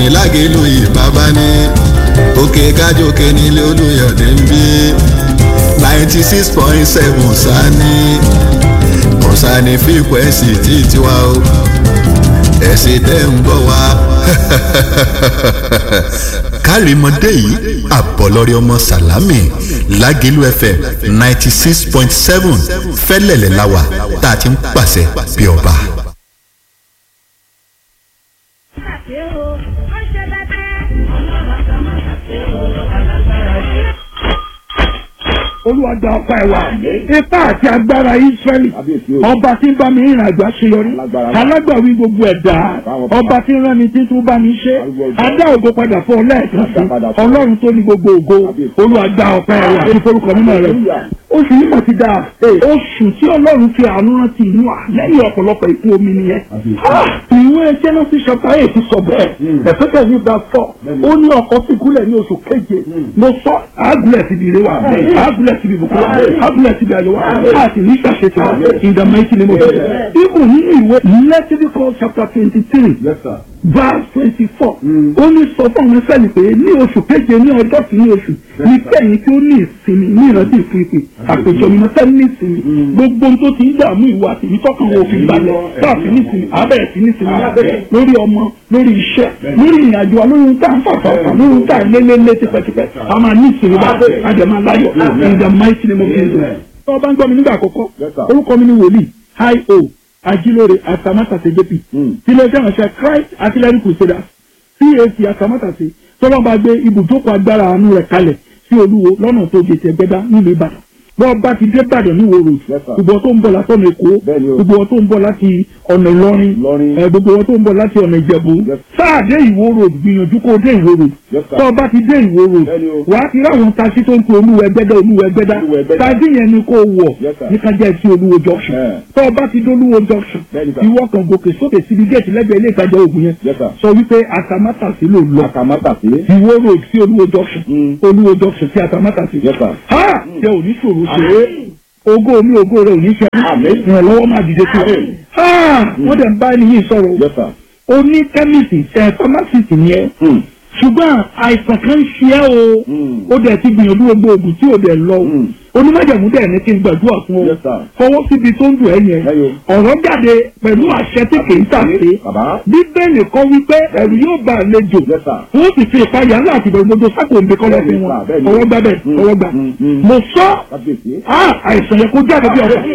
lágẹ̀lú ìbábá ní òkè kájòkè nílé olùyọ̀dé ń bí ninety six point seven sani kọ̀sánì fíkwẹ́sì tí tiwa o ẹ̀sìn tẹ́ ń gbọ́ wa. kárìmọ́dé yìí àbọ̀lọ́rẹ́ ọmọ sàlámì lágẹ̀lú fm ninety six point seven fẹ́lẹ̀lẹ̀ láwà tá a ti ń pàṣẹ bí ọba. olúwa gba ọpá ẹ wá ipá àti agbára israẹli ọba tí ń bá mi rìnrìn àjò àṣeyọrí alágbàwí gbogbo ẹ̀dá ọba tí ń rán mi tí tún bá mi ṣe adá ògo padà fún ọ lẹ́ẹ̀kan sí ọlọ́run tó ní gbogbo ògo olúwa gba ọpá ẹ wá ní forúkọ mímọ́ rẹ oṣù yìí mọ̀ ti dáa oṣù tí ọlọ́run fi àánú rántí inú à lẹ́yìn ọ̀pọ̀lọpọ̀ ìkú omi nìyẹn ìwé genesis chapter eight sọ bẹ́ẹ̀ ẹ̀fẹ́kẹ̀ ní ìgbà fọ́ ó ní ọkọ̀ fìgúnlẹ̀ ní oṣù keje mo sọ àgùlẹ̀ síbi ire wa àgùlẹ̀ síbi ìbùkún wa àgùlẹ̀ síbi ayọ̀ wa àti ní ìṣàṣetì wa in the mighty name of Jesus. ibùn nínú ìwé Leviticus chapter twenty three verse twenty four ó ní sọ fún àwọn ẹsẹ̀ ni pé ní oṣù keje ní ọjọ́ kìíní oṣù ní kẹ́yìn tí ó ní ìsinmi ní ìrántí ìfúnipè àpèjọ mi náà ní ìsinmi gbogbo ohun tó ti ń dààmú ìwà àti ìtọ́kàn wo òfin balẹ̀ káàfin ní ìsinmi abẹ́rẹ́ sí ní ìsinmi lórí ọmọ lórí iṣẹ́ lórí ìrìnàjò wa lórí ohun tá à ń fàfà fà lórí ohun tá à ń lé lé lé tipẹ́tipẹ́ a máa ní ìsinmi bá a jẹ máa láyọ̀ in the mighty name of Jesus. tó bá ń gbọ́ mi nígbà àkọ́kọ́ orúkọ mi ni wòlíì hi o ajilore atamátàsé jp tilẹ̀ iṣẹ́ ìránṣẹ́ Christ artillery crusaders cac atamátàsé tọ́lọ́ bá gbé ibùjókòó agbára àánú rẹ̀ kalẹ̀ sí olúwo lọ́nà tó gèsè ẹgbẹ́dá nílùú ìbàdàn bọ́ọ̀ bá ti dé ìbàdàn ní ìwòrò gbogbo tó ń bọ̀ láti ọ̀nà èkó gbogbo tó ń bọ̀ láti ọ̀nà ìlọrin gbogbo tó ń bọ̀ láti ọ̀nà ìjẹ̀bú sáà dé ìwòrò gbìyànjú kó dé ìwòrò tó o bá ti dé ìwòrò wàá ti ráwọn taṣí tó ń pe olúwo ẹgbẹ́dá olúwo ẹgbẹ́dá taṣí yẹn ni kó wọ̀ ní kájá sí olúwo junction tó o bá ti dé olúwo junction ìwọ kan gòkè sókè síbi géètì lẹ́gbẹ̀ẹ́ ilé ìtajà ògùn yẹn sọ wípé atamátàsí ló lọ ìwòrò sí olúwo junction olúwo junction sí atamátàsí ha jẹ́ òní ṣòro ṣe ògo mi ògo rẹ ò ní ṣe ìrànlọ́wọ́ máa dìde sí ọ. wọ́n dẹ̀ ń bá ẹni yìí sọ̀rọ̀ o ní kẹ́mìsì ẹ̀ fámásìtì ni ẹ ṣùgbọ́n àìsàn kan ń ṣe ẹ́ o ó dẹ̀ ti gbìyànjú gbogbo oògùn tí ò dẹ̀ lọ o onímọ̀jẹ̀mú dẹ̀ ní kí n gbàdúrà fún ọ fọwọ́ síbi tó ń dùn ẹ́ yẹn ọ̀rọ̀ jáde pẹ̀lú àṣẹ tí kì í tàṣe bíbélì kọ́ wípé ẹ̀rù yóò bá àlejò wọ́n sì fi ìpayà ńlá àti ìbẹ̀rù gbogbo sákòǹde kọ́lọ́ fún wọn ọwọ́ gbà bẹ́ẹ̀ ọwọ́ gbà mo sọ àìsàn yẹn kó jáde bí ọ̀rọ̀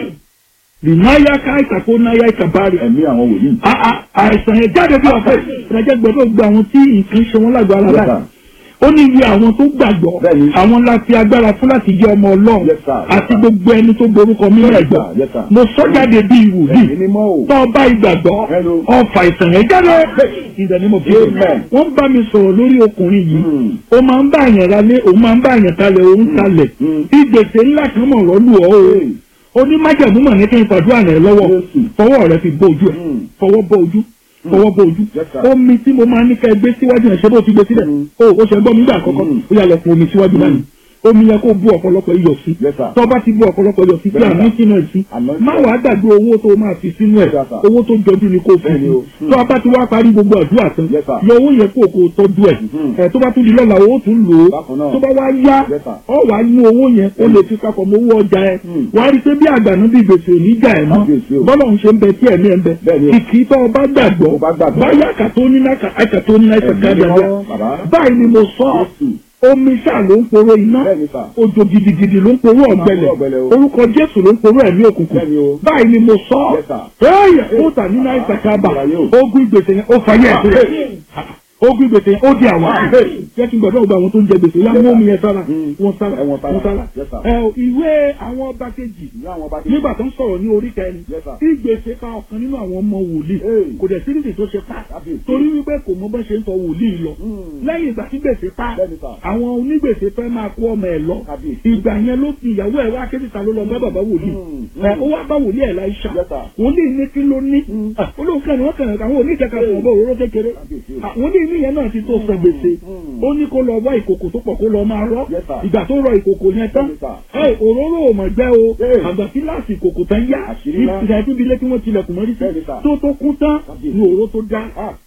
ìnáyà ká ìtàkó náyà ìtàbárì. ẹ̀mí àwọn wòlíì. àìsàn yẹn jáde bí ọ̀fẹ́ ìrìnàjò gbọ́dọ̀ gba àwọn tí nǹkan ṣe wọ́n lágbára láì. ó ní iye àwọn tó gbàgbọ́ àwọn láti agbára fún láti jẹ́ ọmọ ọlọ́run àti gbogbo ẹni tó gborúkọ mímọ́ ẹ̀gbọ́. mo sọ jáde bí ìwòlíì tó ọba ìgbàgbọ́ ọfà ìsàn yẹn jáde. ìdánimọ̀ bí wọ́n bá mi sọ̀rọ̀ lórí ọkùnrin yìí ó máa ń bá àyàn ralé òun máa ń bá àyàn talẹ̀ òun talẹ̀ ìgbésẹ̀ ńlá kan mọ̀ rọ́lù ọ́ o onímájàmú mọ̀ ní kí n fàdúrà rẹ̀ lọ́wọ́ fọwọ́ rẹ̀ fi bọ́ ojú ẹ̀ fọwọ́ bọ́ ojú fọwọ́ bọ́ ojú omi tí mo máa ní ká ẹ gbé síwájú ẹ̀ ṣe bó ti gbé sílẹ̀ o ó ṣe gbọ́ mi gbà àkọ́kọ́ ó yà lọ fún omi síwájú báyìí omi yẹ kó bu ọ̀pọ̀lọpọ̀ iyọ̀ sí tó bá ti bu ọ̀pọ̀lọpọ̀ iyọ̀ sí tí a ní sínú ẹ̀ sí má wàá gbàgbé owó tó máa fi sínú ẹ̀ owó tó jọjú ni kò fi sí tó a bá ti wá parí gbogbo àdúrà tán yọ owó yẹ kó o kò tọ́jú ẹ̀ ẹ̀ tó bá tún di lọ́la owó tún lò ó tó bá wá yá ọ wàá ní owó yẹn ó lè fi papọ̀ mọ́ owó ọjà ẹ̀ wàá rí i pé bí àgbànú bí gbèsè ò ní jà ẹ̀ mọ́ bọ́lá ń ṣe ń bẹ tí ẹ̀mí ẹ̀ ń bẹ kìkì tó o bá gbàgbọ́ báyà kàtó ní náà kàtó ní náà kàtó báyìí ni mo sọ omi ṣáà ló ń poró iná òjò gidigidi ló ń poró ọ̀gbẹlẹ̀ orúkọ jésù ló ń poró ẹ̀mí òkùnkùn báyìí ni mo sọ ẹyẹ ó tà nínú àìsàn kábà ogun ìgbésẹ̀ yẹn ó fàyẹ ẹ̀ ogun gbèsè ó di àwa jẹ́ kí n gbọ́dọ̀ gba àwọn tó ń jẹ gbèsè yá mú omi yẹn sára wọn sára wọn sára ẹ ìwé àwọn ọba kejì nígbà tó ń sọ̀rọ̀ ní orí kẹrin tí gbèsè pa ọ̀kan nínú àwọn ọmọ wòlíì kò dẹ̀ síríìsì tó ṣe pa torí wípé kò mọ bá ṣe ń tọ wòlíì lọ lẹ́yìn ìgbà tí gbèsè pa àwọn onígbèsè fẹ́ máa kó ọmọ ẹ̀ lọ ìgbà yẹn ló fi ìyàwó ẹ̀ wá kéjìta ló lọ bá bàbá wòlíì ó wá bá wòlíì ẹ̀ láìṣà wòlíì ní kí ló ní olóòkè ni wọ́n kàn àwọn oníkẹ́kẹ́ fún ọ̀bọ̀ òróró kékeré wòlíì ní ìyẹn náà ti tó san gbèsè ó ní kó lọ wá ìkòkò tó pọ̀ kó lọ máa rọ́ ìgbà tó rọ ìkòkò yẹn tán òróró ò mọ̀ gbẹ́ o àgbà tí láti ìkòkò tán yá ìgbà tí ibi ilé tí wọ́n tilẹ̀kùn mọ́rí sí tó tó kún tán ní òróró tó dá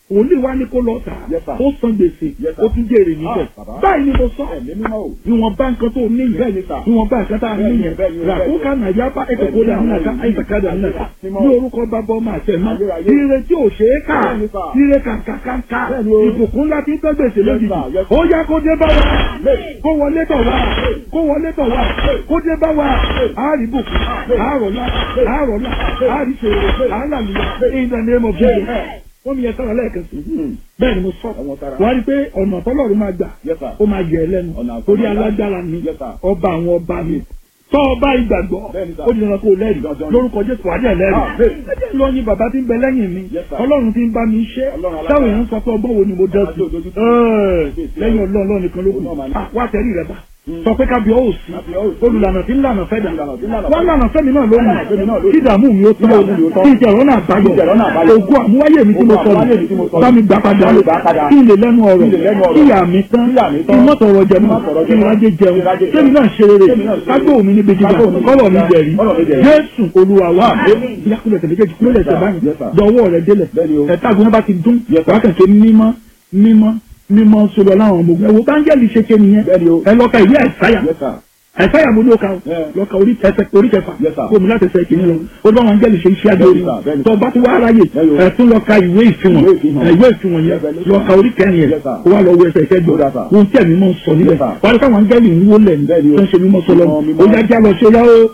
òní wa ní kó lọ tà Yes, sir. ó san gbèsè Yes, sir. ó tún jèrè níbẹ̀ Ah, bàbá. báyìí ni mo sọ ẹ̀mí mímọ́ o. ìwọ̀nba nǹkan tó ní Bẹ́ẹ̀ ni, yẹn sir. ìwọ̀nba nǹkan tá a ní Bẹ́ẹ̀ ni, yẹn bẹ́ẹ̀ ni, rà bẹ́ẹ̀ ó ni. ká nàìjíríà bá ètò kó lè àwọn nàka àìsàkádà nàka Mímọ́. ní orúkọ bàbá ọmọ àtẹ̀mọ́ Ayérayé. ire tí ò ṣe é kà Bẹ́ẹ̀ ni, sir. ire kàǹkàǹkà Bẹ́ẹ̀ ni o. ìbùkún ńlá tí ń tẹ́ gbèsè lójijì sir, yes, sir. ó yá kó dé bá wa kó wọlé tọ̀ wá kó wọlé tọ̀ wá kó dé bá wa àárí bùkún àárọ̀lá àárọ̀lá àárí ṣòro àálàlùyà in the name of Jesus wọ́n mi yẹ sára lẹ́ẹ̀kan sí bẹ́ẹ̀ ni mo sọ Ẹ̀wọ̀n sára. wọ́n á rí i pé ọ̀nà tọ́lọ́run máa gbà Yes, sir. ó máa yẹ ẹ lẹ́nu Ọ̀nà àbáyọ torí ńlá. alágbára ni Yes, sir. ọba àwọn ọba mi tọ́ ọba ìgbàgbọ́ Bẹ́ẹ̀ni, sir. ó di dandan kó o lẹ́rìí Dandan ni. lórúkọ jésù adé Ah, lẹ́rìí bẹ́ẹ̀. ẹjẹ́ lọ yin bàbá tí ń bẹ lẹ́yìn mi Yes, sir. ọlọ́run tí ń bá mi ṣe Ọlọ́run alágbára. táwọn èèyàn sọ pé ọgbọ́n wo ni mo dá sí Alájọ òdodo. Ẹ́ẹ̀, lẹ́yìn ọlọ́run ọlọ́run nìkan ló kù Ọlọ́run máa ní. Ah, wá tẹ̀rí rẹ bá sọ pé kábíọ́ ò sí Kábíọ́ ò sí. olùlànà tí ń lànà fẹ́ dà Olùlànà tí ń lànà wọ́n fẹ́ dà. lànà fẹ́mi náà lónìí Lànà fẹ́mi náà lónìí. kí ìdààmú mi ó tán Kí ìdààmú mi ó tán. kí ìjẹ̀rọ̀ náà báyọ̀ Kí ìjẹ̀rọ̀ náà báyọ̀. ògùn àmúwáyé mi tí mo Ògùn sọnù àmúwáyé mi tí mo sọnù. bá mi gbà padà Bá mi gbà padà. kí n lè lẹ́nu ọ̀rọ̀ Kí n lè lẹ́nu ọ̀rọ̀. kí ìyá mi tán Kí ìyá mi kí tán. n mọ́tọ̀rọ̀ jẹ Kí n mọ́ mọ́tọ̀rọ̀ kí n jẹ mọ́. rájẹ jẹun Kí n rájẹ jẹun. kémi náà ṣe rere Kémi náà ṣe rere. kágbó mi níbi jíjà Kágbó mi níbi kọ́lọ̀ mi jíjà. jẹ̀rí Kọ́lọ̀ mi jẹ̀rí. jésù olúwa wa Àmín. ìyàkúlẹ̀ tẹ̀lé kejì kúlẹ̀ tẹ̀ báyìí Yes, sir. dọ̀wọ́ rẹ̀ délẹ̀ Bẹ́ẹ̀ni o. ẹ̀ta àgùnà bá ti dún Yes, sir. wákàtí mímọ́ mímọ́ mímọ́ sọ̀rọ̀ láwọn ọmọ ogun ẹ̀wọ̀ báńgẹ́lì ṣe ké nìyẹn Bẹ́ẹ̀ni o. ẹ lọ́ka ìwé àìsáyà Yes, sir. àìsáyà mo ló ka o Yeah. lọ́ka orí ẹsẹ̀ orí kẹfà Yes, sir. kó mi láti ẹsẹ̀ kìíní lọ ó bá wọn áńgẹ́lì ṣe iṣẹ́ àgbẹ̀ orí Bẹ́ẹ̀ni, sir. Bẹ́ẹ̀ni. tó bá tó wá aráyè Bẹ́ẹ̀ni o. ẹ̀ tún lọ́ka ìwé ìfihàn Ìwé ìfihàn. ẹ̀, ìwé ìfihàn yẹn Revelation. lọ́ka orí kẹrin yẹn Yes, sir. kó wá lọ wo ẹsẹ̀ ìkẹjọ Ó dà, sir. ohun tí ẹ̀mí mọ̀ ń sọ níbẹ̀ Yes, sir. wà á rí káwọn áńgẹ́lì ń wó lẹ̀ ní Bẹ́ẹ̀ni o. tó ń ṣe mímọ́ sọlọ́ Mímọ́, mímọ́. ó yá já lọ ṣe yá ó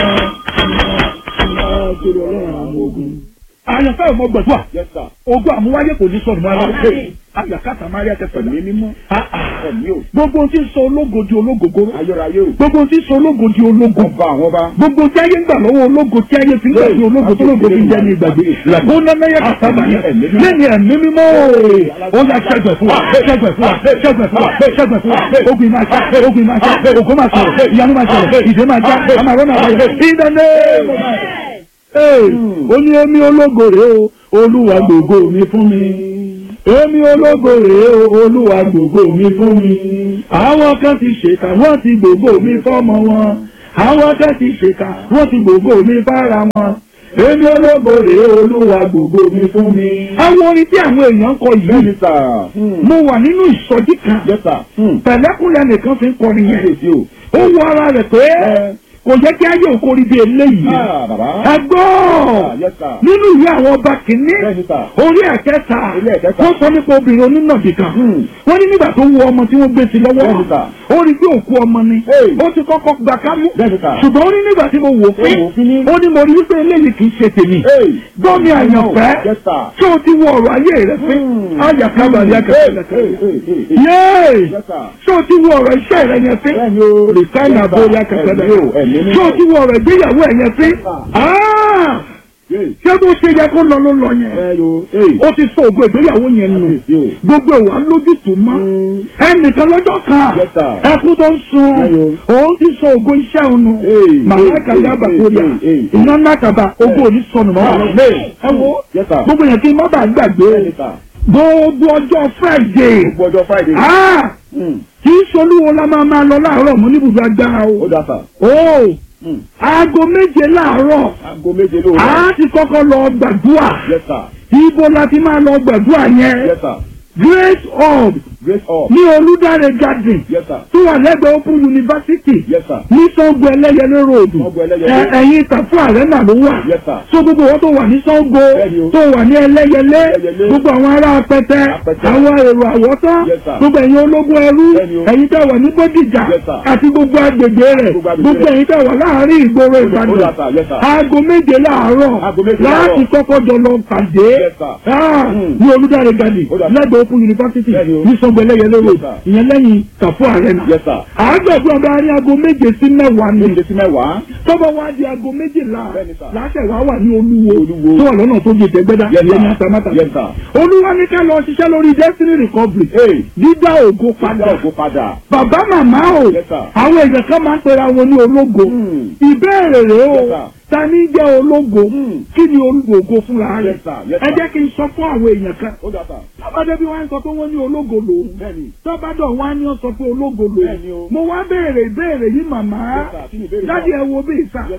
sórí ọlọ́run àwọn ogun. àyànfẹ́ ò mọ gbẹ̀dúà Yes, sir. ogun àmúwáyé kò ní sọ̀rọ̀ mọ́ ara àyàkátà máríà kẹfẹ́ Ẹ̀mí mímọ́. Ẹ̀mí o. gbogbo ohun tí ń sọ ológo di ológogoro Ayérayé o. gbogbo ohun tí ń sọ ológo di ológo Ọba àwọn ọba. gbogbo tí ayé ń gbà lọ́wọ́ ológo tí ayé fi ń gbà sí ológo tó ológo fi ń jẹ́ ní ìgbàgbé làbó nánayà kàtàbà yẹn lẹ́ni ẹ̀mí mímọ́ ó yà ṣẹ́gbẹ̀ fún wa ṣẹ́gbẹ̀ fún wa ṣẹ́gbẹ̀ fún wa ṣẹ́gbẹ̀ fún wa ogun máa ṣá ogun máa ṣá ògo máa sọ̀rọ̀ ìyanu máa ṣẹlẹ̀ ìdè máa já àmàrọ́nà àbáyọ ìdáná ó ní èmi ológo rèé o olúwa gbogbo mi fún mi èmi ológo rèé o olúwa gbogbo mi fún mi àwọn kan ti ṣèkà wọ́n ti gbogbo mi fọ́mọ wọn àwọn kan ti ṣèkà wọ́n ti gbogbo mi fára wọn èmi ológo rèé olúwa gbogbo mi fún mi. àwọn orin tí àwọn èèyàn ń kọ Bẹ́ẹ̀ni, yìí sir. mo wà nínú ìsọjí kan Yes, sir. pẹ̀lẹ́kùnrin nìkan fi ń kọrin yẹn Kábíyèsí o. ó wọ ara rẹ̀ pé Ẹ. kò yẹ kí ayé òkori bí eléyìí Ah, bàbá. ẹ gbọ́ Ah, yes, sir. nínú ìwé àwọn ọba kìíní Bẹ́ẹ̀ni, sir. orí ẹ̀kẹta Orí ẹ̀kẹta. wọ́n sọ nípa obìnrin onínàbì kan Hmm. wọ́n ní nígbà tó wo ọmọ tí wọ́n gbé sí lọ́wọ́ Bẹ́ẹ̀ni, sir. ó rí pé òkú ọmọ ni Hey. ó ti kọ́kọ́ gbà kámú Bẹ́ẹ̀ni, sir. ṣùgbọ́n ó ní nígbà tí mo wò fín Ó wò fín ní. ó ní mo rí wípé eléyìí kì í ṣe tèmi Hey. gbọ́ mi àyànfẹ́ Yes, sir. tí o ti wo ọ̀rọ̀ ayé rẹ fín Hmm. ayàkábàlì Hey, hey, akẹ́kọ̀ọ́ hey, hey, hey. yéé Yes, sir. tí o ti wo ọ̀rọ̀ iṣẹ́ rẹ yẹn fín Bẹ́ẹ̀ni o. rìfáìnà Yes, sir. bóyá kẹfẹ́ Ẹ̀mí o, ẹ̀mí bẹ́ẹ̀ mímọ́. tí o ti wo ọ̀rọ̀ ìgbéyàwó ẹ̀ yẹn fín Ah! Hey. ṣé bó ṣe yẹ kó lọ ló lọ yẹn Ẹ yo. Hey. ó ti sọ ògo ìgbéyàwó yẹn nù Kábíyèsí o. gbogbo ìwà lójútùú mọ́ ẹnìkan lọ́jọ́ kan Yes, sir. ẹkú tó ń sun Ayo. òun ti sọ ògo iṣẹ́ òun nù Hey, màláìka hey, yaba hey, kórìà hey, hey. iná nàkàbà ògo òní sọnù mọ́ Ah, wà hey. ẹ wo Yes, sir. gbogbo yẹn kí n má bàa gbàgbé Bẹ́ẹ̀ni, sir. gbogbo ọjọ́ Friday Gbogbo ọjọ́ Friday. Ah! Hmm. kì í solúwo la máa máa lọ láàárọ̀ mọ́ níbùdó agbára o Ó dà, sir. o Hmm. aago méje láàárọ̀ Aago méje lóru. a ti kọ́kọ́ lọ gbàdúrà Yes, sir. ibo la ti máa lọ gbàdúrà yẹn Yes, sir. great hub Grace up. ní olùdarí garden Yes, sir. tó wà lẹ́gbẹ̀ẹ́ open university Yes, sir. ní Ṣàngó ẹlẹ́yẹlé road Ṣàngó Ẹlẹ́yẹlé. Ẹ- ẹ̀yìn Tàfú Arena ló wà Yes, sir. so gbogbo wọn tó wà ní Ṣàngó Bẹ́ẹ̀ni o. tó wà ní ẹlẹ́yẹlé Ẹlẹ́yẹlé. gbogbo àwọn ará apẹtẹ Apẹtẹ. àwọn èrò àwọ̀tán Yes, sir. gbogbo ẹ̀yin ológun ẹrú Bẹ́ẹ̀ni o. ẹ̀yin tẹ́ wà ní Bódìjà Yes, sir. àti gbogbo agbègbè rẹ̀ Gbogbo agbègbè gbogbo rẹ̀. ẹ̀yin tẹ́ wà láàárín ìgboro Ó dà, Ìbàdàn sir. Yes, sir. aago méje láàárọ̀ Aago méje láti láàárọ̀. kọ́kọ́ jọ lọ pàdé Yes, sir. Ah, Hmm. ní olùdarí garden Ó dà, sir. lẹ́gbẹ̀ẹ́ open university Bẹ́ẹ̀ni o. ní Ṣàngó ẹlẹ́yẹlé road sir. ìyẹn lẹ́yìn Tàfú Arena Yes, sir. àádọ́gbọ̀n bá rí aago méje sí mẹ́wàá ni Méje sí mẹ́wàá. tọ́bọ̀ wá di aago méjìlá Bẹ́ẹ̀ni, sir. láṣẹ wá wà ní olúwo Olúwo. tó wà lọ́nà tó gèdè gbẹ́dá Yes, ìyẹn ní sir. atamátà Yes, sir. olúwa ní ká lọ ṣiṣẹ́ lórí destiny recovery Hey. dídá ògo Padà padà ògo padà. bàbá màmá o Yes, sir. àwọn èèyàn kan máa ń pera wọn ní ológo Hmm. ìbéèrè rèé o Yes, sir. ta ní jẹ́ ológo Hmm. kí ni ológo fúnra rẹ̀ Yes, sir. Yes, ẹ sir. jẹ́ kí n sọ fún àwọn èèyàn kan Ó dà, sir. tọ́bádé bí wọ́n ń sọ pé wọ́n ní ológo lòun Bẹ́ẹ̀ni. tọ́bádọ̀ wọ́n á ní ọ sọ pé ológo Bẹ́ẹ̀ni lòun o. mo wá béèrè ìbéèrè yìí màmá Yes, sir. Kí ni ìbéèrè náà? dájú ẹ wo bí ìsà Yes, sir.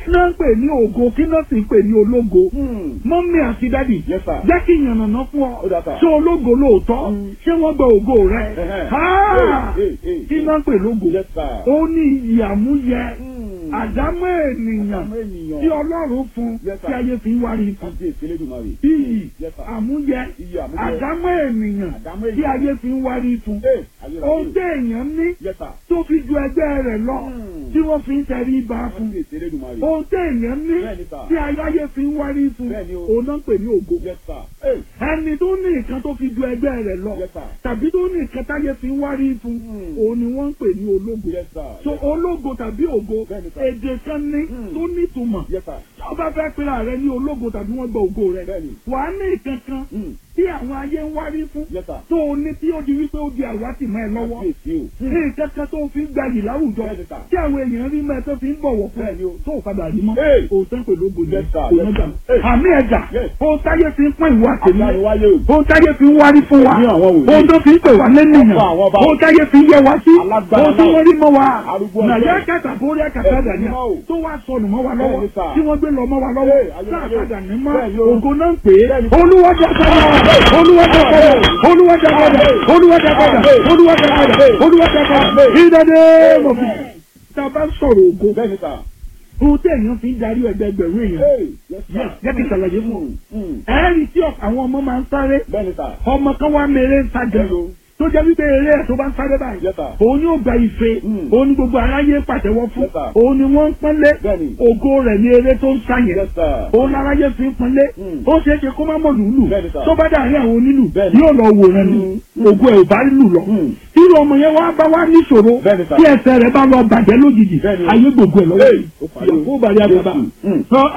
náà ń pè ní ògo kí náà sì ń pè ní ológo Hmm. mọ́mí àti dádì Yes, sir. jẹ́ kí ìyànnàná fún ọ Ó dà, sir. ṣé ológo lóòótọ́ Mm. ṣé wọ́n gba ògo rẹ Ẹhẹ́. Ah! Hey, hey, hey, kí hey. náà ń pè lógo Yes, sir. ó ní ìyàmúyẹ Hmm. àdámọ́ ènìyàn Àdámọ́ ènìyàn. tí ọlọ́run fún Yes, sir. tí ayé fi ń wárí fún Kábíyèsí Elédùmarè. iyì Yes, sir. àmúyẹ Iyì àmúyẹ. àdámọ́ ènìyàn Àdámọ́ tí ènìyàn. ayé fi ń wárí fún Hey, ayérayé. ohun tí èèyàn ní Yes, sir. tó fi ju ẹgbẹ́ rẹ̀ lọ Hmm. tí wọ́n fi ń tẹrí ba fún Kábíyèsí Elédùmarè. ohun tí èèyàn ní Bẹ́ẹ̀ni, sir. tí ayé fi ń wárí fún Bẹ́ẹ̀ni o. òun náà ń pè ní ògo Yes, sir. Hey, ẹni tó ní nǹkan tó fi ju ẹgbẹ́ rẹ̀ lọ Yes, sir. tàbí tó ní nǹkan táyé fi ń wárí fún Hmm. òun ni wọ́n ń pè ní ológo Yes, sir. so Yes, sir. ológo tàbí ògo Bẹ́ẹ̀ni, sir. èdè kan ní Hmm. tó nítumọ̀ Yes, sir. tó bá fẹ́ pera rẹ ní ológo tàbí wọ́n gba ògo rẹ Bẹ́ẹ̀ni. wàá ní nǹkan kan Hmm. tí àwọn ayé ń wárí fún Yes, sir. tó o ní tí ó di wípé ó di àwátì mọ́ ẹ lọ́wọ́ Kábíyèsí o. ní nǹkan kan tó o fi ń gbayì láwùjọ Bẹ́ẹ̀ni, sir. tí àwọn èèyàn rí mọ́ ẹ tó fi ń bọ̀wọ̀ fún ẹ Bẹ́ẹ̀ni o. tó o padà rí mọ́ Hey. òótọ́ pè lógo ni Yes, sir. òun Yes, gbà sir. Hey. àmì ẹ̀jà Yes. ohun táyé fi ń pọ́n ìwà tèmi Adániwáyé o. ohun táyé fi ń wárí fún wa Ní àwọn wòlíì. ohun tó fi ń pè wá lẹ́nìyàn Ọba àwọn ọba. ohun táyé fi ń yẹ wá sí Alágbára ohun tí náà. wọ́n rí mọ́ wa Arúgbó ọjọ́. nàyà kàtà borí àkàtà Ẹ̀sìn dàníà mímọ́ o. tó wá sọnù mọ́ wa lọ́wọ́ Bẹ́ẹ̀ni, sir. tí wọ́n gbé lọ mọ́ wa lọ́wọ́ Hey, ayé, sáà ayé. padà ní mọ́ Bẹ́ẹ̀ni o. ògo náà ń pè é Bẹ́ẹ̀ni. olúwàjà padà olúwàjà padà olúwàjà padà olúwàjà padà olúwàjà padà olúwàjà padà ìdádé mọ̀fì tá a bá sọ̀rọ̀ ògo Bẹ́ẹ̀ni, sir. ohun tí èèyàn fi ń darí ẹgbẹgbẹ̀rún èèyàn Hey, yes, sir. Yes, jẹ́ kí n ṣàlàyé fún ọ. Hmm. Hmm. ẹ̀ẹ́rì tí àwọn ọmọ máa ń sáré Bẹ́ẹ̀ni, sir. ọmọ kan wá mèrè ń sájà Hello. tó jẹ́ wípé eré ẹ̀ tó bá ń sáré báyìí Yes, sir. òun yóò gba ife Mm. òun ni gbogbo aráyé pàtẹ́wọ́ fún Yes, sir. òun ni wọ́n ń pọ́nlé Bẹ́ẹ̀ni. ògo rẹ̀ ní eré tó ń sá yẹn Yes, sir. òun láráyé fi ń pọ́nlé Mm. ó ṣeé ṣe kó má mọ̀ lùlù Bẹ́ẹ̀ni, sir. tó bá dàrí àwọn onílù Bẹ́ẹ̀ni. yóò lọ wòran ni Mm. ògo ẹ̀ ò bá lù lọ Mm. irú ọmọ yẹn wá bá wá níṣòro Bẹ́ẹ̀ni, sir. tí ẹsẹ̀ rẹ̀ bá lọ bàjẹ́ lójijì Bẹ́ẹ̀ni. ayé gbogbo ẹ̀ lọ́wọ́ Hey, ó parí o. yóò bá rí àgbàbà Mm.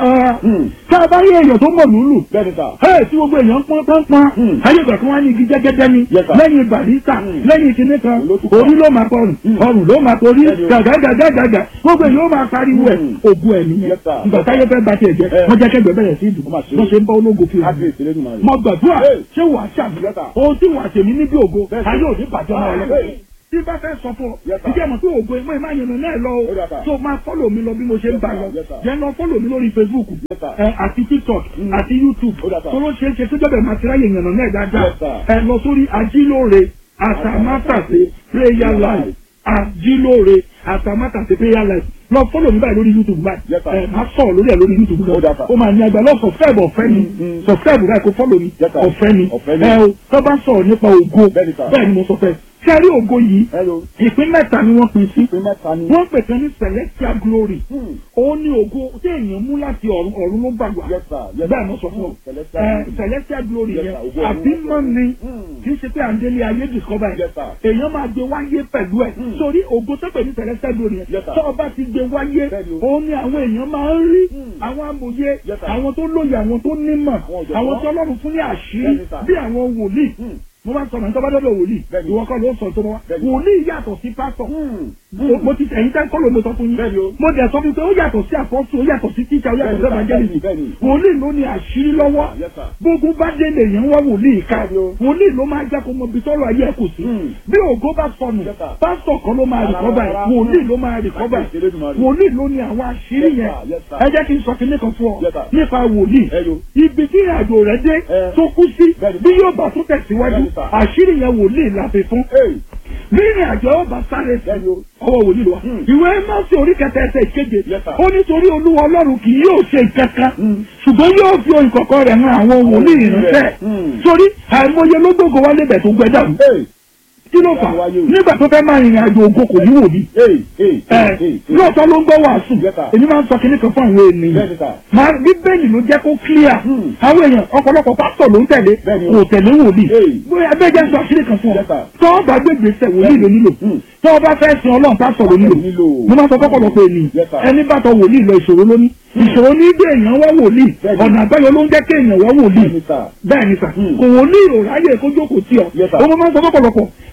tá a bá rí èèyàn tó mọ̀ lùlù Bẹ́ẹ̀ni, sir. Ẹ tí gbogbo èèyàn pọ́n pọ́n pọ́n. Mm. Ayé ìgbà kan wá ní igi jẹ́gẹ́dẹ́ ni. Yes, sir. Lẹ́yìn barista, Mm. lẹ́yìn kinní kan, Olótùkọ́. orí ló máa kọrùn, ọrùn ló máa torí, Bẹ́ẹ̀ni o. gàgàgàgàgà. Gbogbo èèyàn ó máa pariwo ẹ̀. Mm. Ògùn ẹ̀ nìyẹn. Yes, sir. Ìgbà táyé fẹ́ bá tiẹ̀ jẹ́, Eh. wọ́n jẹ́ kẹ́gbẹ́ bẹ̀rẹ̀ sí ìdùn. Ó mà ṣe. Wọ́n ṣe ń bá ológo fi hàn. Kábíyèsí Elédùmarè. Mo gbàdúrà Hey. ṣé wàá ṣàmì. Yes, sir. Ohun tí wàá tèmi níbi ògo, Bẹ́ẹ̀ sir. ayé òní bàjẹ́ máa lọ. Hey. Tí bá fẹ́ sọ fún ọ, Yes, sir. ìjẹ́ mọ̀ pé ògo ẹ̀mọ́ ìmáà yẹn náà lọ Ó dà, sir. o. So máa fọ́lọ̀ mi lọ bí mo ṣe ń Yes, bá sir. lọ. Yes, sir. Jẹ́ lọ fọ́lọ̀ mi lórí Facebook Yes, sir. ẹ, àti TikTok Mm. àti YouTube Ó dà, sir. tó ló ṣeé ṣe tó jọ́bẹ̀ máa ti ráyè yànnà náà dáadáa Yes, sir. ẹ lọ sórí ajílóore àtàmátàsé prayer life ajílóore àtàmátàsé prayer life lọ fọ́lọ̀ mi báyìí lórí YouTube báyìí Yes, sir. ẹ máa sọ̀rọ̀ lórí ẹ̀ lórí YouTube Ó dà, sir. ó máa ní agbá lọ subscribe ọ̀fẹ́ ni Mm. subscribe báyìí kó fọ́lọ̀ mi Yes, sir. ọ̀fẹ́ ni Ọ̀fẹ́ ni. ẹ o tó bá sọ̀rọ̀ nípa ògo Bẹ́ẹ̀ni, sir. bẹ́ẹ̀ ni mo sọ fẹ́ sẹ́rí ògo yìí Hello. ìpín mẹ́ta ni wọ́n pín sí Ìpín mẹ́ta ni. wọ́n pè kan ní celestial glory Hmm. òun ni ògo tí èèyàn mú láti ọ̀run ọ̀run ló gbàgbà Yes, sir. Yes, bẹ́ẹ̀ sir. mo sọ fún ọ Hmm. Celestial ẹ glory. celestial glory Yes, yẹn sir. Ògo ọ̀run àbí ló mọ́ ni Hmm. kì í ṣe pé à ń délé ayé discover Yes, yẹn sir. èèyàn máa gbé wáyé pẹ̀lú ẹ̀ Hmm. sórí ògo tó pè ní celestial glory yẹn Yes, sir. tó o bá ti gbé wáyé Bẹ́ẹ̀ni o. òun ni àwọn èèyàn máa ń rí Hmm. àwọn amòye Yes, sir. àwọn tó lóye àwọn tó nímọ̀ Àwọn ọ̀jọ̀gbọ́n. àwọn tí ọlọ́run fún ní àṣírí Bẹ́ẹ̀ni, sir. bí àwọn wòlíì Hmm. mo máa ń sọ màá tó bá dọ́dọ̀ wòlíì Bẹ́ẹ̀ni. ìwọ kọ́ ló sọ tó bá wá Bẹ́ẹ̀ni. wòlíì yàtọ̀ sí pásítọ̀ Hmm. mo mo ti ẹ̀yin tẹ́ kọ́ ló mo sọ fún yín Bẹ́ẹ̀ni o. mo dẹ̀ sọ fún pé ó yàtọ̀ sí àpọ́sù ó yàtọ̀ sí tíjà ó yàtọ̀ sí Bẹ́ẹ̀ni, evangelist bẹ́ẹ̀ni, bẹ́ẹ̀ni. wòlíì ló ní àṣírí lọ́wọ́ Yes, sir. gbogbo bá dé lèèyàn wá wòlíì ká Bẹ́ẹ̀ni o. wòlíì ló máa jẹ́ kó mọ ibi tọ́rọ̀ ayé ẹ̀ kò sí Hmm. bí ògo bá sọnù Yes, sir. pásítọ̀ kan ló máa Rárá, rìkọ́bà ẹ̀ rárá. wòlíì ló máa rìkọ́bà ẹ̀ Kábíyèsí Elédùmarè. wòlíì ló ní àwọn àṣírí Yes, yẹn sir. Yes, sir. ẹ jẹ́ kí n sọ kinní kan fún ọ Yes, sir. nípa wòlíì Hello. ibi tí ìrìnàjò rẹ̀ dé Eh. tó kú sí Bẹ́ẹ̀ni. bí yóò bá tún tẹ̀síwájú Bẹ́ẹ̀ni, sir. àṣírí yẹn wòlíì la fi fún Hey. bí ìrìn àjò ọba sáré sí Bẹ́ẹ̀ni o. ọwọ́ wòlíì lọ. Hmm. ìwé mọ́sí orí kẹta ẹsẹ̀ ìkeje Yes, sir. ó nítorí olúwa ọlọ́run kì yóò ṣe ìkankan Hmm. ṣùgbọ́n yóò fi ohun kọ̀ọ̀kan rẹ̀ hàn àwọn wòlíì ìránṣẹ́ Hmm. sórí àìmọye ló gbogbo wálé bẹ̀ tó gbẹ dàrú Hey. kí ló fà Wáyé o. nígbà tó fẹ́ máa rìnrìn àjò ògo kò ní wòlíì Hey. Hey. ẹ Hey. Hey. lóòótọ́ ló ń gbọ́ wàásù Yes, sir. èmi máa ń sọ kinní kan fún àwọn ènìyàn Bẹ́ẹ̀ni, sir. máa bíbélì ló jẹ́ kó clear Hmm. àwọn èèyàn ọ̀pọ̀lọpọ̀ pásítọ̀ ló ń tẹ̀lé Bẹ́ẹ̀ni o. kò tẹ̀lé wòlíì Hey. bóyá bẹ́ẹ̀ jẹ́ sọ àṣírí kan fún ọ Yes, sir. tọ́ ọ bá gbé gbèsè wòlíì ló nílò Hmm. tọ́ ọ bá fẹ́ sin ọlọ́run pásítọ̀ ló nílò nílò. mo máa sọ fọ́pọ̀lọpọ̀ ènìyàn Yes, sir. ẹni bá tọ wòlíì lọ ìṣòro lóní ìṣòro ní gbé èèyàn wá wòlíì Bẹ́ẹ̀ni. ọ̀nà àbáyọ ló ń jẹ́ kí èèyàn wá wòlíì Bẹ́ẹ̀ni, sir. bẹ́ẹ̀ ni sà Hmm. kò wòlíì ò ráyè kó jókòó tí ọ Yes, sir. ọmọ máa ń sọ fọ́pọ̀lọpọ̀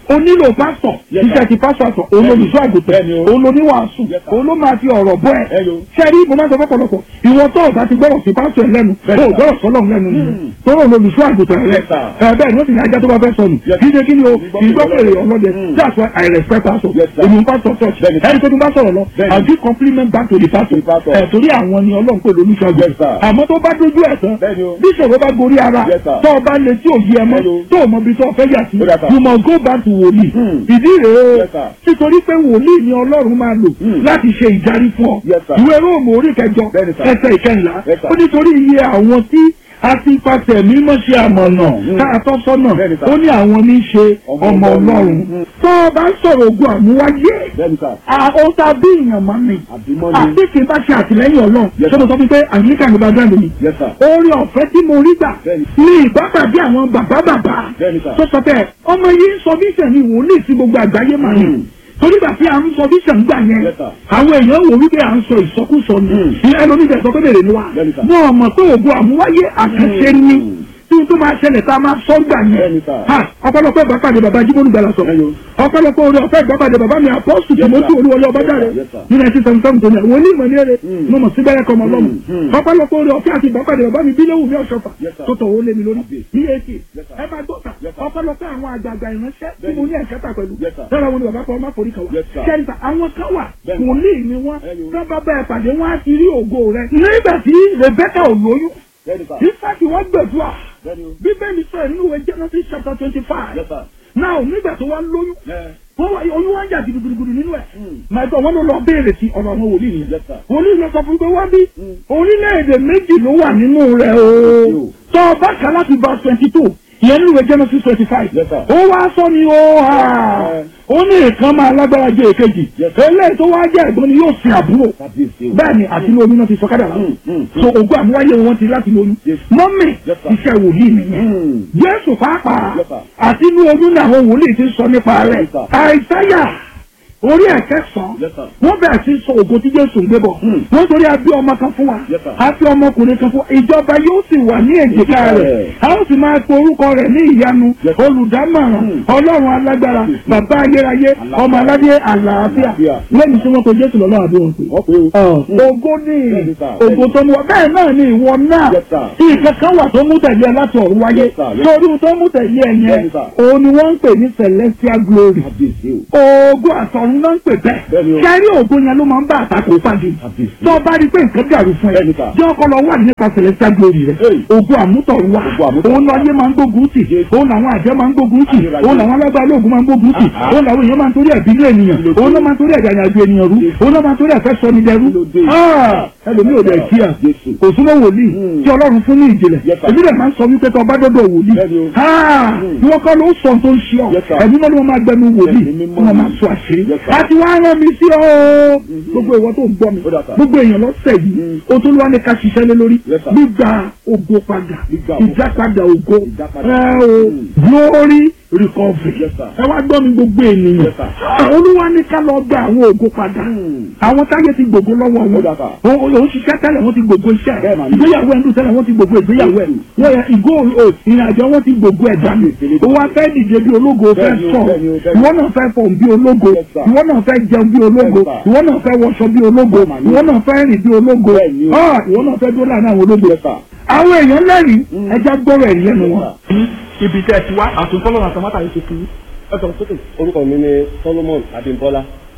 o nílò pásítọ̀ Yes, sir. iṣẹ́ ti pásítọ̀ àtọ̀ òun olùṣọ́ àgùntàn Bẹ́ẹ̀ni o. òun lóníwàásù Yes, sir. òun ló máa fi ọ̀rọ̀ bọ́ ẹ Ẹ yo. sẹ́rí mo máa ń sọ fọ́pọ̀lọpọ̀ ìwọ tó ọ̀gá ti gbọ́rọ̀ sí pásítọ̀ ẹ̀ lẹ́nu Bẹ́ẹ̀ni, o sir. gbọ́rọ̀ sọ́lọ̀ lẹ́nu tọ́rọ̀ olùṣọ́ àgùntàn rẹ̀ Yes, sir. ẹ bẹ́ẹ̀ ni wọ́n sì ní ajá tó bá fẹ́ sọnù Yes. kí ṣe kí ni o Ìgbọ́kùnrin ìgbọ́kùnrin ọlọ́dẹ Mm. that's why I respect pastor Yes, sir. èmi ń pastor church Bẹ́ẹ̀ni, sir. ẹni tó tún bá sọ̀rọ̀ lọ Bẹ́ẹ̀ni. I give compliment back to the pastor The pastor. ẹ̀ torí àwọn ni ọlọ́run pè lóníṣọ́ Yes, sir. àgùntàn àmọ́ tó bá dójú ẹ̀ tán Bẹ́ẹ̀ni o. bí ìṣòro bá gorí ara Yes, sir. tó o bá lè tí ò yí ẹ mọ́ Bẹ́ẹ̀ni o. tó o mọ ibi tó o fẹ́ yà sí Ó dà, sir. you must go back to wòlíì Hmm. ìdí rèé Yes, sir. nítorí pé wòlíì ni ọlọ́run máa lò Hmm. láti ṣe ìdarí fún ọ Yes, sir. ìwé róòmù orí kẹjọ Bẹ́ẹ̀ni, sir. ẹsẹ̀ ìkẹyìnlá Yes, sir. ó nítorí iye àwọn tí a ti pàṣẹ mímọ́ ṣe àmọ̀nà Hmm. ká tọ́ sọ́nà Bẹ́ẹ̀ni, sir. ó ní àwọn ní í ṣe Ọmọ ọmọ Ọlọ́run. ọlọ́run Hmm. tó o bá ń sọ̀rọ̀ ogun àmúwáyé bẹ́ẹ̀ni sà àwọn tá a bí èèyàn máa ń ní àbímọ́ ni àti kì í bá ṣe àtìlẹ́yìn ọlọ́run Yes, ṣé mo sọ fún pé àyíká mi bá dáńdé mi yes sir orí ọ̀fẹ́ tí mo rí gbà Bẹ́ẹ̀ni. ní ìbápàdé àwọn bàbá bàbá Bẹ́ẹ̀ni, sir. tó sọ bẹ́ẹ̀ ọmọ yìí ń sọ bíṣẹ̀ ni wòlíì sí gbogbo àgbáyé mà ní Mm. torí gbà tí à ń sọ bíṣẹ̀ ń gbà yẹn Yes, sir. àwọn èèyàn wò wípé à ń sọ ìsọkúsọ ni Mm. ìyá ẹlòmíì sọ pé bèrè ni wa Bẹ́ẹ̀ni, sir. wọn ò mọ̀ pé ògo àmúwáyé àkànṣe ni Mm. tí n tó máa ṣẹlẹ̀ tá a máa sọ gbà yẹn Bẹ́ẹ̀ni, sir. Ha, ọ̀pọ̀lọpọ̀ ìbápàdé bàbá jíbónú gbàlà sọ Ẹyọ. ọ̀pọ̀lọpọ̀ orí ọ̀fẹ́ ìbápàdé bàbá mi àpọ́sù Yes, tìmọ́tì sir. olúwọlé ọbájáde Yes, sir. ní nineteen seventy seven tó ní àwọn onímọ̀ ní èrè Mm. mo mọ̀ sí bẹ́rẹ̀ kọ́ ọmọ ọlọ́mù Mm, mm. ọ̀pọ̀lọpọ̀ orí ọ̀fẹ́ àti ìbápàdé bàbá mi bílẹ̀wù ní ọ̀ṣọ́fà Yes, sir. tó tọ̀ ó lé mi lórí Àbí. ní èkì Yes, sir. ẹ máa gbọ́ta Yes, sir. ọ̀pọ̀lọpọ̀ àwọn àgbààgbà ìránṣẹ́ tí mo ní ẹ̀kẹ́ta pẹ̀lú Yes, sir. lọ́la wọn ni bàbá kan má forí kan wá Yes, sir. kẹ́rìntà àwọn kan wà Bẹ́ẹ̀ni. wòlíì ni wọ́n Ẹyọ. sábà bẹ́ẹ̀ pàdé wọn á ti rí ògo rẹ nígbà tí Rebecca ò lóyún bẹ́ẹ̀ni sà ìfàkì wọ́n gbẹ̀dúrà bẹ́ẹ̀ni o bíbélì sọ ẹ̀ nínú ìwé Genesis chapter twenty five yes sir now nígbà tó wá lóyún ẹ wọ́n wá oyún wá ń jà gidigidigidi nínú ẹ̀ Mm. màá gbọ́ wọn ló lọ béèrè sí ọ̀rọ̀ àwọn wòlíì nìyẹn yes sir wòlíì lọ sọ fún pé wá bí Mm. orílẹ̀-èdè méjì ló wà nínú rẹ̀ o Yo. tó o bá kà láti verse twenty two ìyẹn nínú ìwé Genesis twenty five Yes, sir. ó wá sọ ni ó hà Eh. ó ní ìkan máa lágbára jẹ èkejì Yes, sir. eléyìí tó wá jẹ́ ẹ̀gbọ́n ni yóò sin àbúrò kábíyèsí o bẹ́ẹ̀ ni àti ní oyún náà ti sọ kádà láwọn Mm, mm, so ògùn àmúwáyé wọn ti láti lóyún Yes. mọ́mì Yes, sir. iṣẹ́ wòlíì nìyẹn Mm. jésù pàápàá Yes, sir. àti inú oyún náà àwọn wòlíì ti sọ nípa rẹ̀ Yes, sir. àìsáyà orí ẹ̀kẹ́sàn Yes, sir. wọ́n bẹ̀rẹ̀ sí sọ ògo tí jésù ń gbé bọ̀ Hmm. wọ́n torí a bí ọmọ kan fún wa Yes, sir. a fi ọmọkùnrin kan fún wa ìjọba yóò sì wà ní èjìká Èjìká rẹ̀ rẹ̀. a ó sì máa pe orúkọ rẹ̀ ní ìyanu Yes, sir. olùdámọ̀ràn Hmm. ọlọ́run alágbára Yes, sir. bàbá ayérayé Àlàáfíà. ọmọ aládé àlàáfíà Àlàáfíà. lẹ́yìn tí wọ́n pe jésù lọ́lọ́ àbí wọn pè wọ́n pé o ògo ní Bẹ́ẹ̀ni, sir. ògo tó mú wa bẹ́ẹ̀ náà ni ìwọ náà Yes, sir. nǹkan kan wà tó mú tẹ̀lé ẹ láti ọ̀run wáyé Yes, sir. Yes. torí ohun tó mú tẹ̀lé ẹ yẹn Bẹ́ẹ̀ni, sir. òun ni wọ́n ń pè ní celestial glory kábíyèsí o ògo àtọ̀run náà ń pè bẹ́ẹ̀ Bẹ́ẹ̀ni o. kẹ́rí ògo yẹn ló máa ń bá àtakò pàdé Kábíyèsí. tó o bá rí pé nǹkan dàrú fún ẹ Bẹ́ẹ̀ni, sir. jẹ́ ọkọ lọ wà nípa celestial glory rẹ Hey. ògo àmútọ̀run wà Ògo àmútọ̀run òun lọ yé máa ń gbógun tì Yes. òun làwọn àjẹ́ máa ń gbógun tì Ayérayé. òun làwọn alágbára ológun máa ń gbógun tì Ah, ah. òun làwọn èèyàn máa ń torí ẹ̀bí ní ènìyàn Kí ló dé? òun ló máa ń torí ẹ̀dá àyàgbé ènìyàn rú Yes. òun ló máa ń torí ẹ̀fẹ́ sọ ní dẹrú Kí ló dé? Ah, ẹlòmíì ò dẹ̀ kí à Jésù. kò súnmọ́ wòlíì Mm. tí ọlọ́run fún ní ìjìnlẹ̀ Yes, sir. èmi rẹ̀ máa ń sọ wípé tó ọba dọ́dọ̀ wòlíì Bẹ́ẹ̀ni o. Ah, Mm. ìwọ kọ́ ló sọ tó ń ṣe ọ Yes, sir. ẹ̀mí náà ló máa gbẹnu wòlíì Ẹ̀mí mímọ́ wọ́n máa ni. sọ àṣírí Yes, sir. àti wàá rán mi sí ọ gbogbo ìwọ tó ń gbọ́ mi Ó dà, sir. gbogbo èèyàn lọ́sẹ̀ yìí Mm. o tó lọ́wọ́ ní ká ṣiṣẹ́ lé lórí Yes, sir. gbígba ògo padà Gbígba ògo. ìdápadà ògo Ìdápadà. ẹ o Mm. glory recovery Yes, sir. ẹ wá gbọ́ mi gbogbo ènìyàn Yes, sir. Ah, olúwa ní ká lọ gba àwọn ògo padà Mm. àwọn táyé ti gbogbo lọ́wọ́ Ó wọn dà, sir. òun òun ṣiṣẹ́ tẹ́lẹ̀ wọ́n ti gbogbo iṣẹ́ Bẹ́ẹ̀ mà ni. ìgbéyàwó ẹ̀ ń dùn tẹ́lẹ̀ wọ́n ti gbogbo ìgbéyàwó ẹ̀ wọ́n yẹ ìgò ò ìrìnàjò wọn ti gbogbo ẹ̀ dànù ó wá fẹ́ dìde bí ológo fẹ́ Bẹ́ẹ̀ ni o, sọ bẹ́ẹ̀ ni o, bẹ́ẹ̀ ni. ìwọ náà fẹ́ fọ̀ bí ológo Yes, sir. ìwọ náà fẹ́ jẹun bí ológo Yes, sir. ìwọ náà fẹ́ wọṣọ bí ológo Bẹ́ẹ̀ mà ni. ìwọ náà fẹ́ rìn bí ológo Bẹ́ẹ̀ ni o. Ah, ìwọ náà fẹ́ dúró láàrin àwọn ológo Yes, sir. àwọn èèyàn lẹ́rìí Mm. ẹja gbọ́rọ̀ ẹ̀rí lẹ́nu Yes, wọn. ibi tẹ́ ẹ ti wá àtúntọ́lọ́ àtàmátà yìí ṣe fún yín ẹ sọ̀rọ̀ sókè. orúkọ mi ni solomon abimbola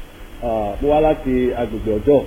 Ah, mo wá láti agbègbè ọjọ́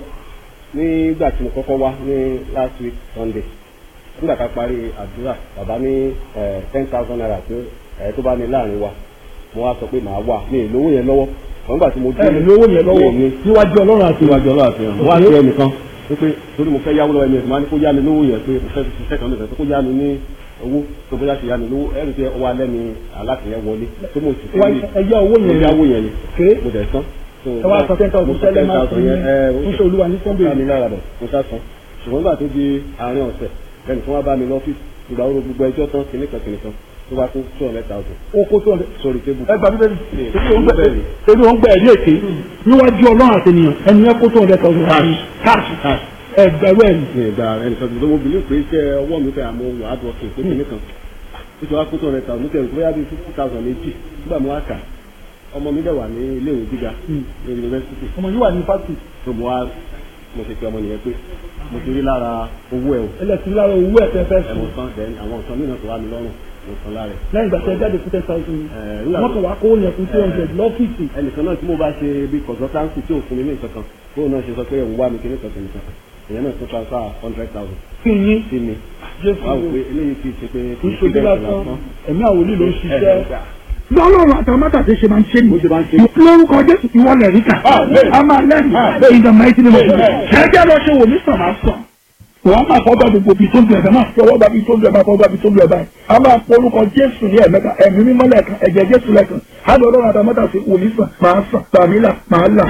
nígbà tí mo kọ́kọ́ wá ní last week sunday nígbà tá a parí àdúrà bàbá ní ten thousand naira pé ẹ tó bá ní láàrin wa mo wá sọ pé màá wà ní ìlówó yẹn lọ́wọ́ àwọn ìgbà tí mo dé ẹ lówó yẹn lọ́wọ́ mi níwájú ọlọ́run àti síwájú ọlọ́run àti ìrànwọ́ wá sí ẹnìkan wípé torí mo fẹ́ yáwó lọ́wọ́ ẹni ẹ̀sìn máa ní kó yá mi lówó yẹn pé mo fẹ́ fi ṣiṣẹ́ kan nìkan kó yá mi ní owó tó bóyá ṣe yá mi lówó ẹ̀rù tí ọwọ́ alẹ́ mi alátìyẹn wọlé tó mo sì Wá, ẹ yá owó yẹn mo yáwó yẹn ni ké mo dẹ̀ tán. So, ẹ wá sọ ten thousand mo sọ tẹ́lẹ̀ 10,000 máa fún yẹn, ẹ, ó yín fúnṣẹ́ olúwa ní sunday ká mi lára bọ̀ mo sá san ṣùgbọ́n nígbà tó di àárín ọ̀sẹ̀ lẹ́nu tí wọ́n bá mi lọ́fíìsì ìgbà wo gbogbo ẹjọ́ tán kìnnìkan kìnnìkan tó bá kó two hundred thousand ó kó tó ọ̀dẹ̀. sórí tébù. ẹ gbà bíbélì Bíbélì. torí wọn gbẹ ẹrí èké níwájú ọlọ́run àti ènìyàn ẹni yẹn kó tó ọ̀dẹ̀ tọ̀sán káàsì káàsì ẹgbẹ̀rún ẹ̀rí. ní ìgbà ẹnìkan tó mo bìlí pé iṣẹ́ ọwọ́ mi fẹ́ àmọ́ wà á dùn ọ̀kẹ́ pé kìnnìkan ó ti wá kó two hundred thousand mo tẹ̀lé bóyá bíi fifty thousand méjì nígbà mo wá kà ọmọ mi dẹ̀ wà ní ilé ìwé gíga ní yunifásitì ọmọ yìí wà ní fásitì tó mo wá mo ṣe pe ọmọ nìyẹn pé mo ti rí lára owó ẹ̀ o ẹlẹ́sìn lára owó ẹ̀ tẹ́ fẹ́ ẹ̀ mo sùn san then àwọn nǹkan mìíràn tó wà mí lọ́rùn mo san lára ẹ̀. lẹ́yìn ìgbà tí ẹ jáde fún ten thousand Eh, nígbà wọ́n tó- kàn wá kó yẹn fún two hundred lọ́fíìsì ẹnìkan náà tí mo bá ṣe bí consultancy tí ò fún mi ní nǹkan kan kó náà ṣe sọ pé òun wá mi kiri kan nìkan èèyàn náà tún transfer hundred thousand fún yín sí mi jésù wá wò pé eléyìí kì í ṣe pé kì í ṣe ìṣòdì bẹ́ẹ̀ lásán lásán. ẹ̀mí àwòlí ló ń ṣiṣẹ́. Ẹ, lọ́lọ́run àtàmátà tí ṣe máa ń ṣe Bó ṣe máa ń ṣe. nìyí lórúkọ jésù ìwọlẹ̀ ríkà a máa lẹ́rìí in the mighty name of Jesus ẹjẹ́ lọ ṣe wò mí sàn máa sàn wọ́n máa fọ́ gbàgbé gbòbí tó ń lu ẹ̀fẹ̀ máa fi ọwọ́ gbàbí tó ń lu ẹ̀ máa fọ́ gbàbí tó ń lu ẹ̀ báyìí a máa pọ orúkọ jésù ní ẹ̀mẹ́ta ẹ̀mí mímọ́ lẹ́ẹ̀kan ẹ̀jẹ̀ jésù lẹ́ẹ̀kan á lọ lọ́run àtàmátà sí wò mí sàn máa sàn tàmílà máa là